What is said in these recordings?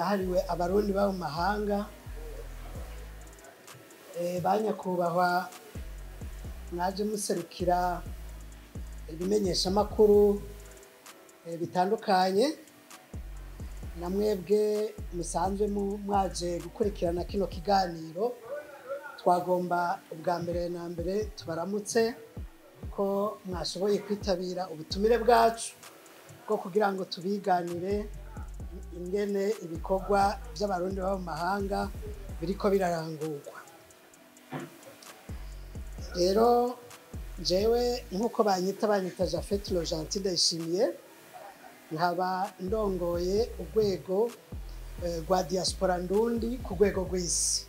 yahariwe abarundi baba mu mahanga Eh, ba nyakubahwa mwaje muserukira ibimenyeshamakuru eh, bitandukanye na mwebwe musanzwe mu- mwaje gukurikirana kino kiganiro twagomba ubwa mbere na mbere tubaramutse ko mwashoboye kwitabira ubutumire bwacu bwo kugira ngo tubiganire ingene ibikorwa by'abarundi baba mu mahanga biriko birarangurwa rero jewe nk'uko banyita banyita jafet lojanti ndayishimiye nkaba ndongoye urwego eh, rwa diaspora ndundi ku rwego rw'isi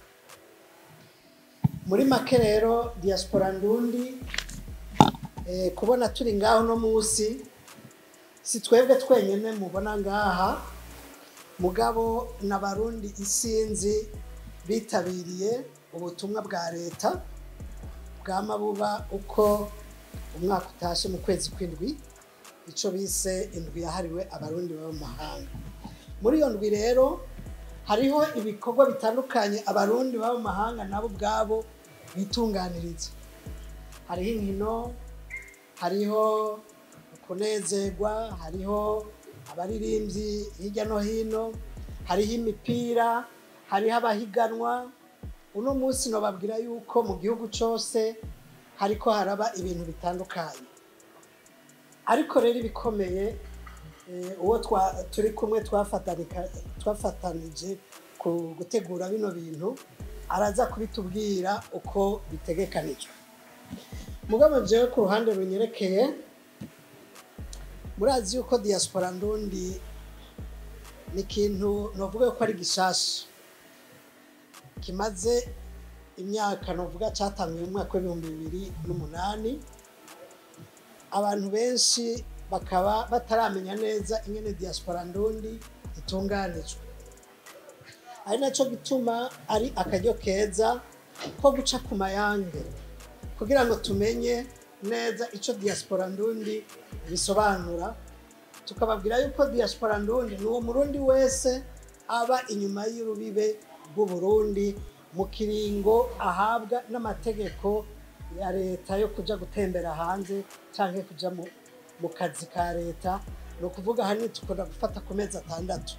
muri make rero diaspora ndundi eh, kubona turi ngaho no munsi si twebwe twenyine mubona ngaha mugabo n'abarundi isinzi bitabiriye ubutumwa bwa leta bwama buba uko umwaka utashe mu kwezi kw'indwi icyo bise indwi yahariwe abarundi baba mu mahanga muri iyo ndwi rero hariho ibikorwa bitandukanye abarundi baba mu mahanga nabo ubwabo bitunganiriza hariho inkino hariho kunezerwa hariho abaririmbyi hirya no hino hariho imipira hariho abahiganwa uno munsi nababwira yuko mu gihugu cyose hariko haraba ibintu bitandukanye ariko rero ibikomeye eh, uwo twa- turi kumwe twafatanika- twafatanije ku gutegura bino bintu araza kubitubwira uko bitegekanijwe mugabo jewe ku ruhande runyerekeye murazi yuko diaspora ndundi ni ikintu novuga ko ari gishasha kimaze imyaka novuga cyatangiye mu mwaka w'ibihumbi bibiri n'umunani abantu benshi bakaba bataramenya neza ingene diaspora ndundi itunganijwe ari nacyo gituma ari akaryo keza ko guca ku mayange kugira ngo tumenye neza icyo diaspora ndundi bisobanura tukababwira yuko diaspora ndundi ni uwo murundi wese aba inyuma y'urubibe rw'uburundi mu kiringo ahabwa n'amategeko ya leta yo kuja gutembera hanze canke kuja mu, mu kazi ka leta ni ukuvuga hanini tukunda gufata ku mezi atandatu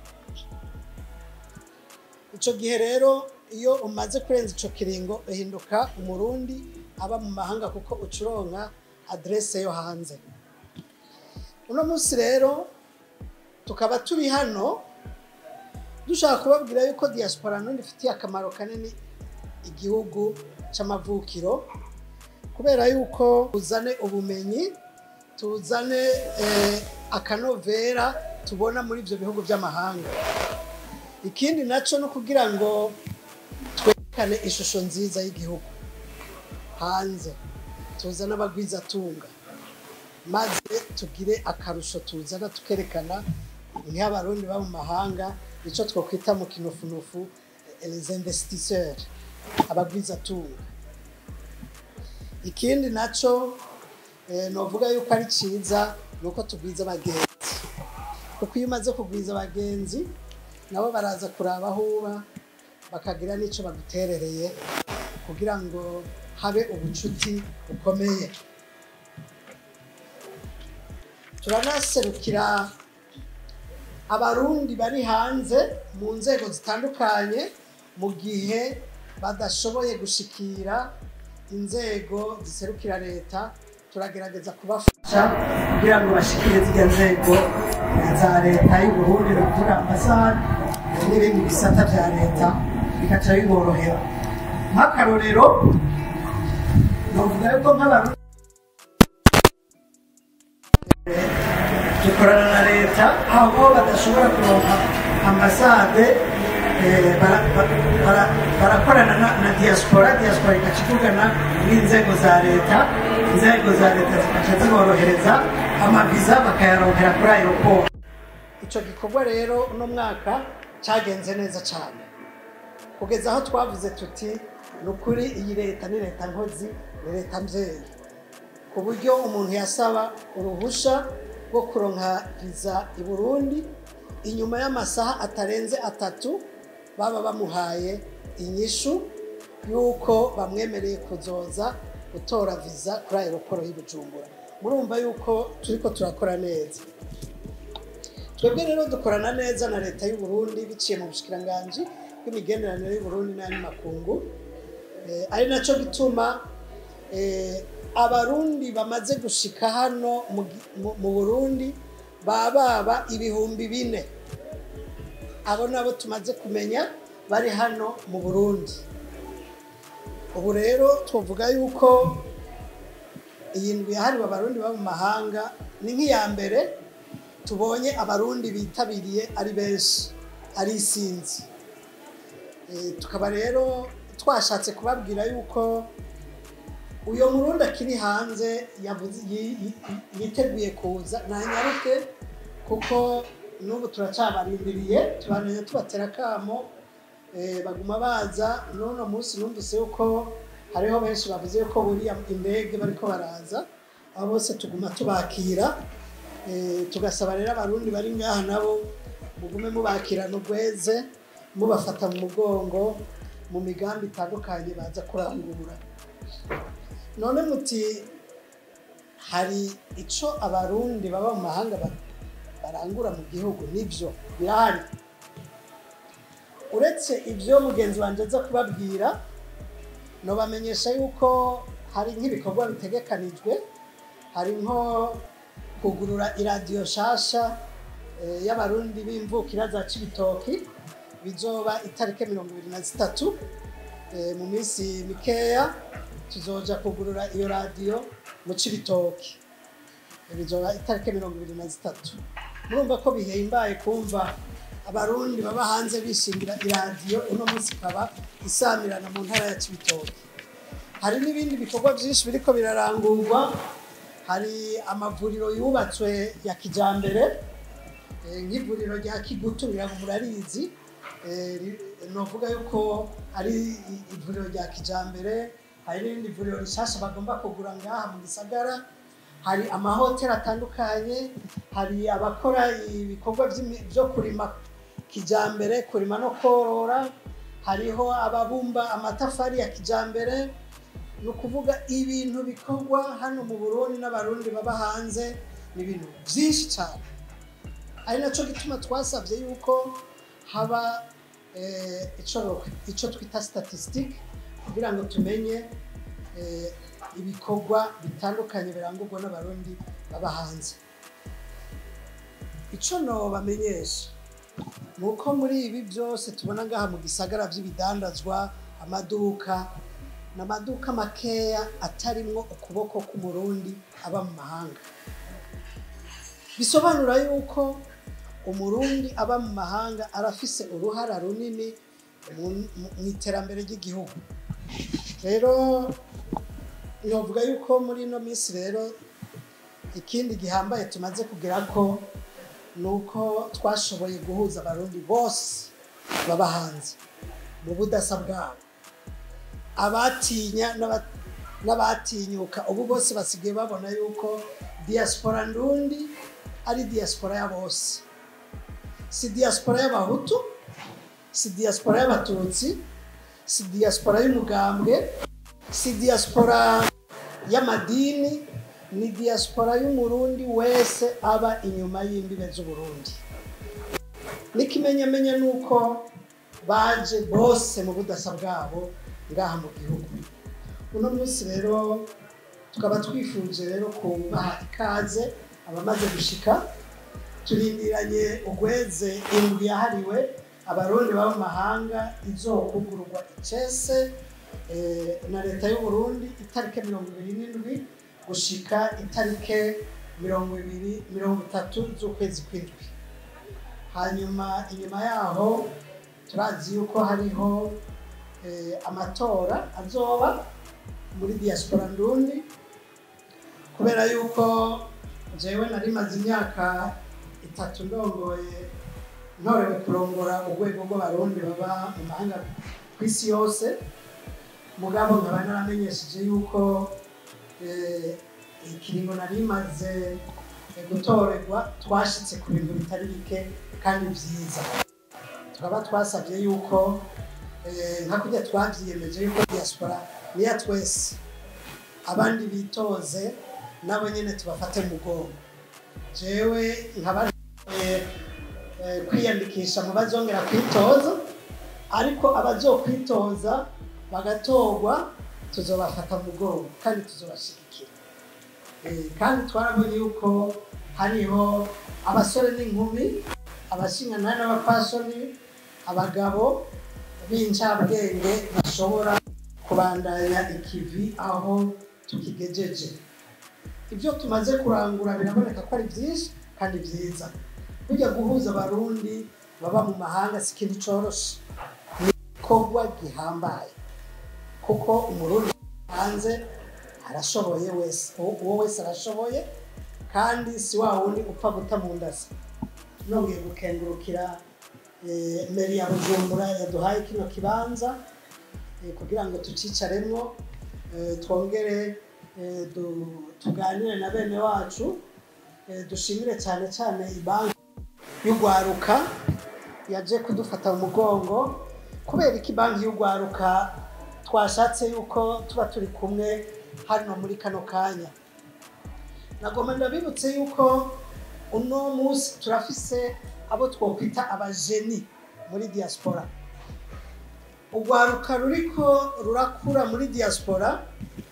ico gihe rero iyo umaze kurenza ico kiringo uhinduka umurundi aba mu mahanga kuko ucuronka adrese yo hanze uno munsi rero tukaba turi hano dushaka kubabwira yuko diaspora ntundi ifitiye akamaro kanini igihugu c'amavukiro kubera yuko tuzane ubumenyi tuzane eh, akanovera tubona muri ibyo bihugu by'amahanga ikindi nacyo ni ukugira ngo twerekane ishusho nziza y'igihugu hanze tuzane abagwizatunga maze tugire akarusho tuzana tukerekana nk'abarundi baba mu mahanga icyo twakwita mu kinofunofu les investisseurs abagwizatunga ikindi nacyo eh, novuga yuko ari cyiza ni uko tugwiza abagenzi kuko iyo umaze kugwiza abagenzi nabo baraza kuraba aho uba bakagira n'icyo baguterereye kugira ngo habe ubucuti bukomeye turanaserukira abarundi bari hanze mu nzego zitandukanye mu gihe badashoboye gushikira inzego ziserukira leta turagerageza kubafasha kugira ngo bashikire zirya nzego za leta y'uburundi ni ukuvuga ambasade n'ibindi bisata bya leta bigaca biborohera nk'akarorero novuga yuko nk'abarundi dukorana na leta aho badashobora kuronka ambasade eh, bara- bara- bara- barakorana na- na diaspora diaspora igaca ivugana n'inzego za leta inzego za leta zikaca ziborohereza amaviza bakayaronkera kuri aeroport icyo gikorwa rero uno mwaka cyagenze neza cyane kugeza aho twavuze tuti ni ukuri iyi leta ni leta nkozi ni leta mbyeyi ku buryo umuntu yasaba uruhusha rwo kuronka viza i burundi inyuma y'amasaha atarenze atatu baba bamuhaye inyishu y'uko bamwemereye kuzoza gutora viza kuri aeroporo y'i Bujumbura murumva yuko turiko turakora neza twebwe rero dukorana neza na leta y'u Burundi biciye mu bushikiranganji bw'imigenderanire y'u Burundi n'ayandi makungu Eh, ari naco gituma eh, abarundi bamaze gushika hano mu gi- mu- mu Burundi bababa ibihumbi bine abo nabo tumaze kumenya bari hano mu Burundi ubu rero twavuga yuko iyi ndwi yahariwe abarundi baba mu mahanga ni nk'iya mbere tubonye abarundi bitabiriye ari benshi ari isinzi Eh, tukaba rero twashatse kubabwira yuko uyo murundi akiri hanze yavuze- yi- yi- yi- yiteguye kuza nanyaruke kuko n'ubu turacabarindiriye tubaneye tubatera akamo eh, baguma baza n'uno munsi numvise yuko hariho benshi bavuze yuko buriya indege bariko baraza abo bose tuguma tubakira Eh, tugasaba rero abarundi bari ngaha nabo mugume mubakirana urweze mubafata mu mugongo mu migambi itandukanye baza kurangura none muti hari ico abarundi baba mu mahanga ba- barangura mu gihugu nivyo birahari uretse ibyo mugenzi wanjye aza kubabwira nobamenyesha yuko hari nk'ibikorwa bitegekanijwe hari nko kugurura iradiyo nshasha eh, y'abarundi b'imvukira za cibitoki bizoba itariki mirongo ibiri na zitatu Eh, mu minsi mikeya tuzoja kugurura iyo radiyo mu cibitoki bizoba itariki mirongo ibiri na zitatu murumva ko bihimbaye kumva abarundi baba hanze bishingira iradiyo uno munsi ikaba isamirana mu ntara ya cibitoki hari n'ibindi bikorwa byinshi biriko birarangurwa hari amavuriro yubatswe ya kijambere eh, nk'ivuriro rya kigutu ngira ngo murarizi eh, ri- novuga yuko ari i- ivuriro rya kijambere hari n'irindi vuriro rishasha bagomba kugura ngaha mu gisagara hari amahoteli atandukanye hari abakora ibikorwa vy'imi- vyo kurima kijambere kurima no korora hariho ababumba amatafari ya kijambere ni ukuvuga ibintu bikorwa hano mu burundi n'abarundi baba hanze ni ibintu byinshi cyane ari nacyo gituma twasabye yuko haba eh, ico ico twita statistique kugira ngo tumenye eh, ibikorwa bitandukanye birangurwa n'abarundi baba hanze ico nobamenyesha ni uko muri ibi byose tubona ngaha mu gisagara by'ibidandazwa amaduka ni amaduka makeya atarimwo ukuboko k'umurundi aba mu mahanga bisobanura yuko umurundi aba mu mahanga arafise uruhara runini mu- mu- mu iterambere ry'igihugu rero novuga yuko muri ino minsi rero ikindi gihambaye tumaze kugera ko ni uko twashoboye guhuza abarundi bose baba hanze mu budasa bwabo abatinya n'aba- n'abatinyuka ubu bose basigaye babona yuko diaspora ndundi ari diaspora ya bose si diaspora y'abahutu si diaspora y'abatutsi si diaspora y'umugambwe si diaspora y'amadini ni diaspora y'umurundi wese aba inyuma y'imbibe z'uburundi n'ikimenyamenya ni uko baje bose mu budasa bwabo ngaha mu gihugu uno munsi rero tukaba twifuje rero kubaha ikaze abamaze gushika turindiranye ugweze indwi yahariwe abarundi baba mu mahanga izokugururwa icese eh, na leta y'u Burundi itarike mirongo ibiri n'indwi gushika itarike mirongo ibiri mirongo itatu z'ukwezi kw'indwi hanyuma inyuma yaho turazi yuko hariho eh, amatora azoba muri diaspora ndundi kubera yuko jewe nari maze imyaka itatu ndongoye ntorewe kurongora urwego rw'abarundi baba mu mahanga ku isi yose mugabo nkaba naramenyesheje yuko eh, ikiringo nari maze eh, gutorerwa twashitse ku bintu bitari bike kandi byiza tukaba twasabye yuko eh, nka kurya twavyiyemeje yuko diaspora niya twese abandi bitoze nabo nyene tubafate mu mugongo jewe nkaba eh, eh, kwiyandikisha mu bazongera kwitoza ariko abazokwitoza bagatorwa tuzobafata mu mugongo kandi tuzobashigikira Eh, kandi twarabonye yuko hariho abasore n'inkumi abashinganani n'abapfasoni abagabo b'incabwenge bashobora kubandanya ikivi aho tukigejeje ibyo tumaze kurangura biraboneka ko ari byinshi kandi byiza burya guhuza abarundi baba mu mahanga si ikintu coroshe ni igikorwa gihambaye kuko umurundi hanze arashoboye wese uwo uwo wese arashoboye kandi si wa wundi upfa guta mu ndasa nongeye gukengurukira eh, meri ya bujumbura yaduhaye kino kibanza eh, kugira ngo tucicaremwo eh, twongere eh, du- tuganire na bene wacu eh, dushimire cyane cyane ibanki y'urwaruka yaje kudufata mu mugongo kubera iki banki y'urwaruka twashatse yuko tuba turi kumwe hano muri kano kanya nagomba ndabibutse yuko uno munsi turafise abo twokwita abajeni muri diaspora urwaruka ruriko rurakura muri diaspora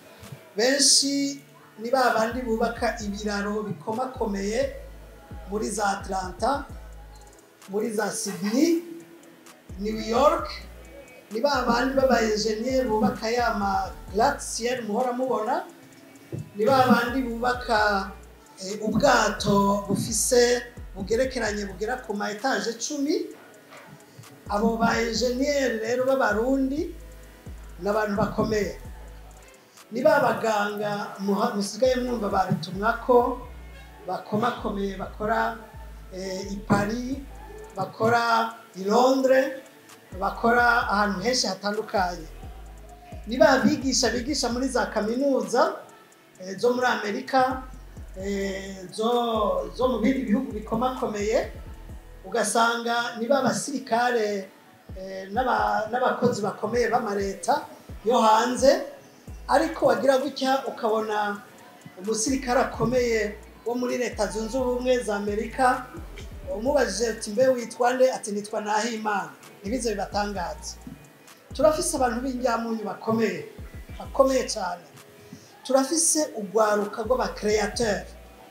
benshi ni ba bandi bubaka ibiraro bikomakomeye muri za atlanta muri za sydney new york ni ba bandi b'abayenjeniyeri bubaka ya ma gratte-ciel muhora mubona ni ba bandi bubaka eh, ubwato bufise bugerekeranye bugera ku ma etaje cumi abo ba enjeniyeri rero b'abarundi ni abantu bakomeye ni ba baganga muha- musigaye mwumva babitumwa ko bakomakomeye bakora eh, i Paris bakora i Londres bakora ahantu henshi hatandukanye ni ba bigisha bigisha muri za kaminuza eh, zo muri amerika eh, zo zo mu bindi bihugu bikomakomeye ugasanga ni ba basirikare eh, n'aba- n'abakozi bakomeye b'amareta yo hanze ariko wagira gutya ukabona umusirikare akomeye wo muri leta zunze ubumwe za amerika umubajije ati mbe witwa nde ati nitwa nahimana ntibize bibatangaze turafise abantu b'injyamunyu bakomeye bakomeye cyane turafise urwaruka rw'abakereyateur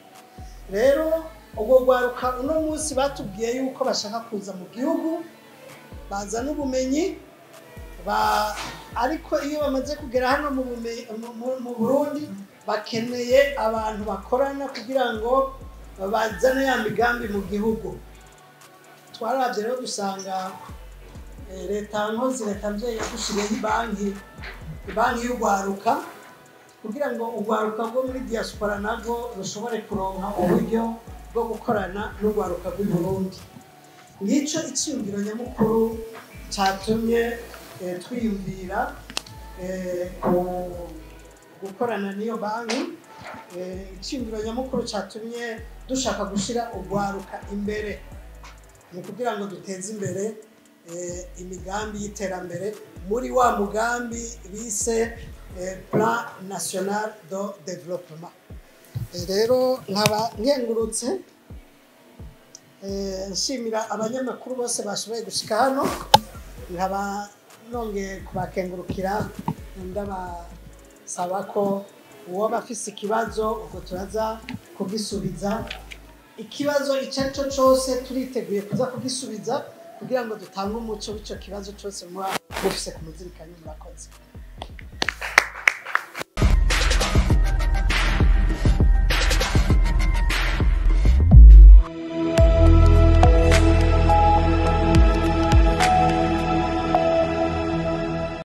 rero urwo rwaruka uno munsi batubwiye yuko bashaka kuza mu gihugu bazana ubumenyi ba ariko iyo bamaze kugera hano mu, bume- mu- mu- mu burundi bakeneye abantu bakorana kugira ngo bazane ya migambi mu gihugu twarabye rero dusanga eh, leta nkozi leta mbyeyi yadushiriyeho ibanki ibanki y'urwaruka kugira ngo urwaruka rwo muri diaspora narwo rushobore kuronka uburyo bwo gukorana n'urwaruka rw'i Burundi ngicyo icyumviro nyamukuru cyatumye eh, twiyumvira eh, ku- gukorana n'iyo banki Eh, icyumviro nyamukuru cyatumye dushaka gushyira urwaruka imbere ni ukugira ngo duteze imbere eh, imigambi y'iterambere muri wa mugambi bise eh, plan national de développement Eh, rero nkaba nkengurutse eh, nshimira abanyamakuru bose bashoboye gushika hano nkaba nongeye kubakengurukira ndabasaba ko uwoba afise ikibazo ubwo turaza kugisubiza ikibazo icyo ari cyo cyose turiteguye kuza kugisubiza kugira ngo dutange umuco w'icyo kibazo cyose muba mufise ku muzirikanyi murakoze